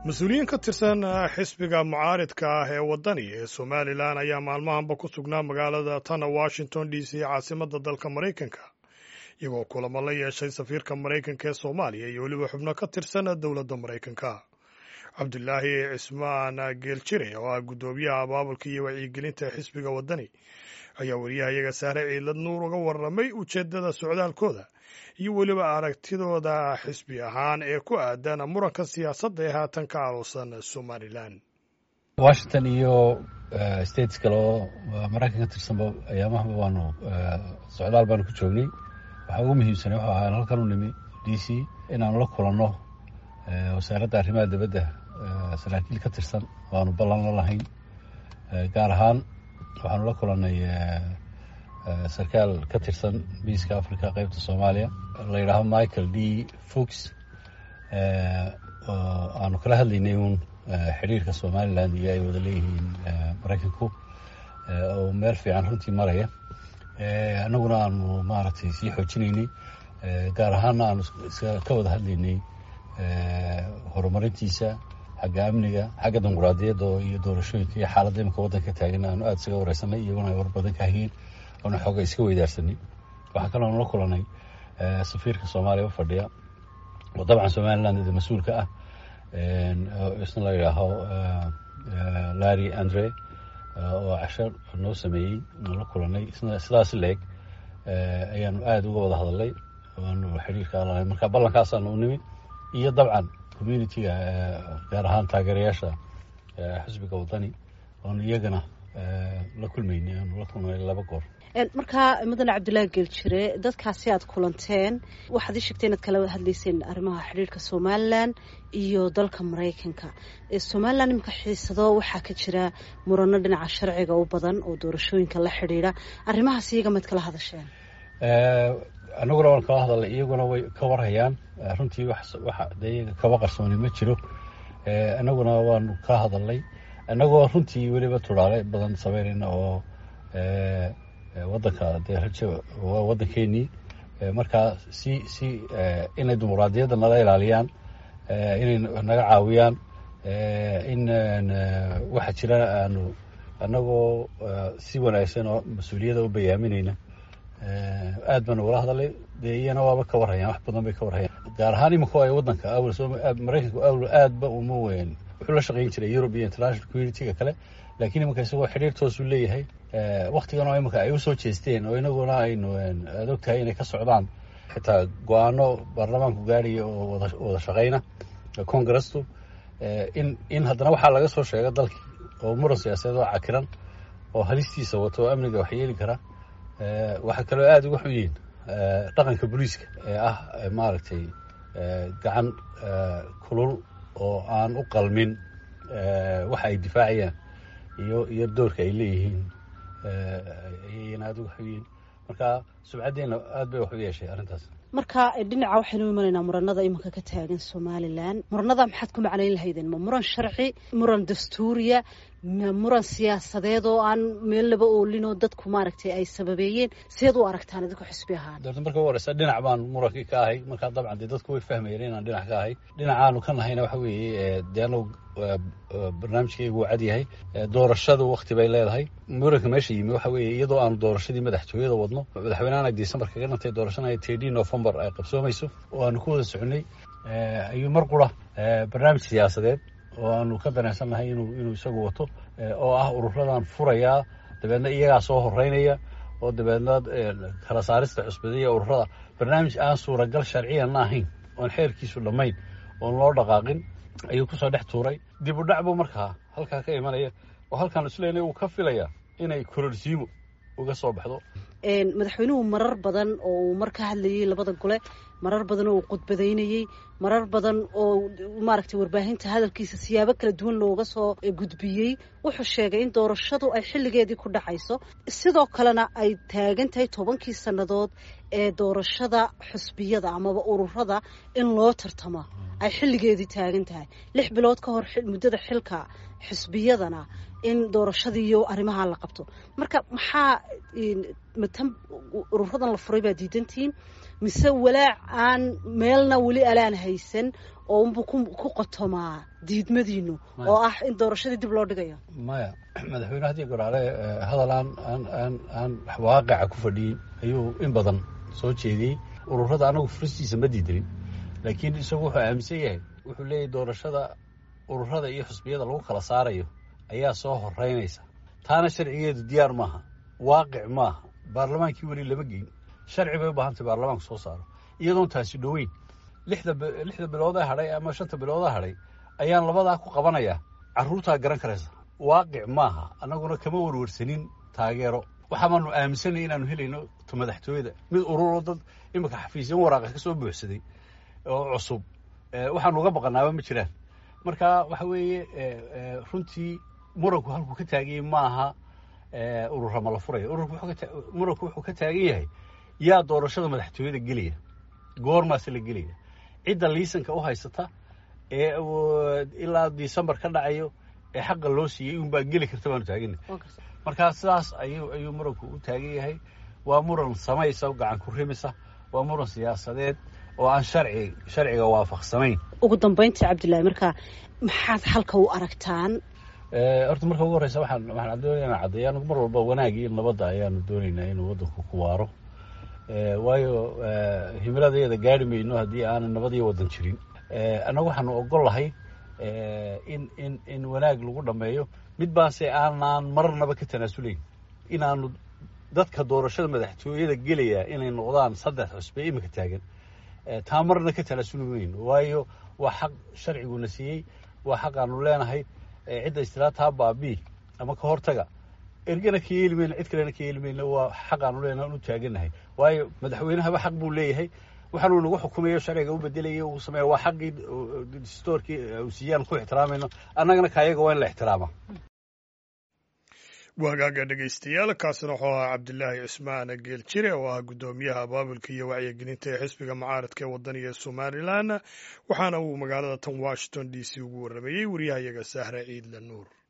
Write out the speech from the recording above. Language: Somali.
mas-uuliyiin ka tirsan xisbiga mucaaridka ah ee waddani ee somalilan ayaa maalmahanba ku sugnaa magaalada tana washington d c caasimadda dalka maraykanka iyagoo kulamo la yeeshay safiirka maraykanka ee soomaaliya iyo weliba xubno ka tirsan dowladda maraykanka cabdulaahi cismaan geeljire oo ah guddoomiyaha abaabulka iyo wacyigelinta xisbiga waddani ayaa wariyahayaga saare ciidlad nuur uga warramay ujeeddada socdaalkooda iyo weliba aragtidooda xisbi ahaan ee ku aadan muranka siyaasadda ee haatan ka aalusan somalilan washington iyo states kale oo maraykan ka tirsanba ayaamahaba waanu socdaal baanu ku joognay waxaa ugu muhiimsanay wuxuu ahaa halkan u nimi d c inaanu la kulanno wasaaradda arrimaha dibadda saraakiil ka tirsan oo aanu ballan la lahayn gaar ahaan waxaanu la kulannay sarkaal ka tirsan biiska africa qeybta soomaaliya la yidhaaho michael d fox aanu kala hadlaynay uun xidhiirka somalilan iyo ay wada leeyihiin maraykanku oo meel fiican runtii maraya annaguna aanu maaragtay sii xoojinaynay gaar ahaanna aanu ka wada hadlaynay horumarintiisa xagga amniga xagga dimuquraadiyadda iyo doorashooyinka iyo xaaladda imika waddanka taagan aanu aada isaga wareysanay iyaguna ay war badan ka hayeen oona xooga iska weydaarsanay waxaa kaloo nala kulanay safiirka soomaaliya u fadhiya oo dabcan somaliland ida mas-uulka ah isna la yidhaaho larry andre oo casho noo sameeyey nala kulanay isna sidaas leeg ayaanu aada uga wada hadalnay aanu xidhiirka alahay marka ballankaasaanu u nimi iyo dabcan communitiga gaar ahaan taageerayaasha xisbiga waddani oonu iyagana la kulmaynay aanu la kulmay laba goor markaa mudane cabdullaahi geeljire dadkaasi aad kulanteen waxaad ii sheegtay inaad kala hadlayseen arrimaha xidhiirka somalilan iyo dalka maraykanka somalilan iminka xiisado waxaa ka jira murano dhinaca sharciga u badan oo doorashooyinka la xidhiidha arrimahaas iyaga maad kala hadasheen annaguna waan kala hadalnay iyaguna way ka warhayaan runtii wax de iyaga kaba qarsooni ma jiro annaguna waanu ka hadalnay annagoo runtii weliba turaale badan sameynayna oo waddanka dee rajo waa waddankeenii markaa si si inay dimuquraadiyadda nala ilaaliyaan inay naga caawiyaan in waxa jira aanu annagoo si wanaagsan oo mas-uuliyadda u bayaaminayna aad baanu ula hadalay dee iyana waaba ka warhayaan wax badan bay ka warhayaan gaar ahaan iminka ay waddanka awal maraykanku awal aadba uma weyn wuxuu la shaqayn jiray europe iyo international community-ga kale laakiin iminka isagoo xidhiir toosuu leeyahay waktigan oo iminka ay usoo jeesteen oo inaguna aynu aad og tahay inay ka socdaan xitaa go-aano baarlamaanku gaadhaya oo wada shaqayna congresstu in in haddana waxaa laga soo sheega dalkii oo muran siyaasadeed oo cakiran oo halistiisa wato oo amniga wax yeeli kara waxaa kaloo aada uga xun yihiin dhaqanka booliiska ee ah maaragtay gacan kulul oo aan u qalmin waxa ay difaacayaan iyo iyo doorka ay leeyihiin ayayna aada uga xun yihiin marka subcaddeena aad bay wax u yeeshay arrintaas marka dhinaca waxaynu imanaynaa muranada iminka ka taagan somalilan muranada maxaad ku macnayn lahaydeen ma muran sharci muran dastuuriya ma muran siyaasadeed oo aan meel laba oolinoo dadku maaragtay ay sababeeyeen sideed u aragtaan idinku xisbi ahaan doorta marka u horeysa dhinac baan murankii ka ahay markaa dabcan dee dadku way fahmayeen inaan dhinac ka ahay dhinacaanu ka nahayna waxa weeye dee anagu barnaamijkaygu waa cad yahay doorashadu wakti bay leedahay muranka meesha yimi waxa weeye iyadoo aanu doorashadii madaxtooyada wadno madaxweynahan ay december kaga dhantay doorashana ay tedii november ay qabsoomayso oo aanu ku wada soconay ayuu mar qura barnaamij siyaasadeed oo aanu ka dareensannahay inuu inuu isagu wato oo ah ururadan furayaa dabeedna iyagaa soo horeynaya oo dabeedna kala saarista cusbadiya ururada barnaamij aan suuragal sharciyanna ahayn oon xeerkiisu dhammayn oon loo dhaqaaqin ayuu kusoo dhex tuuray dib u dhac buu markaa halkaa ka imanaya oo halkaan isleynay uu ka filaya inay kororsiimo uga soo baxdo madaxweynuhu marar badan oo uu mar ka hadlayay labada gole marar badan oo uu khudbadaynayey marar badan oo maaragtay warbaahinta hadalkiisa siyaabo kala duwan looga soo gudbiyey wuxuu sheegay in doorashadu ay xilligeedii ku dhacayso sidoo kalena ay taagan tahay tobankii sannadood ee doorashada xusbiyada amaba ururada in loo tartamo ay xilligeedii taagan tahay lix bilood ka hor muddada xilka xisbiyadana in doorashadii iyo arrimaha la qabto marka maxaa matan ururadan la furay baa diidantihiin mise walaac aan meelna weli alaan haysan oo unbuu ku qotomaa diidmadiinu oo ah in doorashadii dib loo dhigayo maya madaxweyne haddii goraale hadal aan aan aan aan waaqaca ku fadhiyin ayuu in badan soo jeediyey ururada anagu furistiisa ma diidanin laakiin isagu wuxuu aaminsan yahay wuxuu leeyahy doorashada ururada iyo xusbiyada lagu kala saarayo ayaa soo horeynaysa taana sharcigeedu diyaar maaha waaqic maaha baarlamaankii weli lama geyn sharci bay u baahantay baarlamaanku soo saaro iyadoon taasi dhoweyn lixda lixda biloodaa hadhay ama shanta biloodaa hadhay ayaan labadaa ku qabanayaa carruurtaa garan karaysa waaqic maaha annaguna kama warwarsanin taageero waxaamaanu aaminsanay inaanu helayno ta madaxtooyada mid ururo dad iminka xafiisyan waraaqa ka soo buuxsaday oo cusub waxaanu uga baqanaaba ma jiraan marka waxa weeye runtii muranku halkuu ka taaganyay maaha ururama la furaya muranku wuxuu ka taagan yahay yaa doorashada madaxtooyada gelaya goormaase la gelaya cidda liisanka u haysata ee ilaa decembar ka dhacayo ee xaqa loo siiyey unbaa geli karta baanu taagana markaa sidaas ayuu ayuu muranku u taagan yahay waa muran samaysa gacan ku rimisa waa muran siyaasadeed oo aan sharci sharciga waafaqsanayn ugu dambayntii cabdillahi marka maxaad halka u aragtaan horta marka ugu horreysa waxaan waxaan doonayna caddeeya anagu mar walba wanaagii iyo nabadda ayaanu doonaynaa inuu waddanku ku waaro waayo himiladeeda gaari mayno haddii aanan nabadiyo waddan jirin annagu waxaanu ogol lahay in in in wanaag lagu dhammeeyo mid baase aanaan marnaba ka tanaasulayn inaanu dadka doorashada madaxtooyada gelaya inay noqdaan saddex cusbe iminka taagan taa marna ka tanaasuli mayno waayo waa xaq sharciguna siiyey waa xaq aanu leenahay cidda istilaa taa baabii ama ka hortaga ergana ka yeeli mayno cid kalena ka yeeli mayno waa xaq aanu leenahay anu taaganahay waayo madaxweynahaba xaq buu leeyahay waxaanuu nagu xukumayo sharciga u bedelaya uu sameeya waa xaqii distoorkii uu siiyaan ku ixtiraamayno annagana kaayaga waa in la ixtiraama wagaaga dhegaystayaal kaasina wuxuu ahaa cabdilaahi cismaan geel jire oo ah guddoomiyaha abaabulka iyo wacyigelinta ee xisbiga mucaaradka ee wadaniga somalilan waxaana uu magaalada tan washington d c ugu warrameeyey wariyahayaga sahre ciidle nuur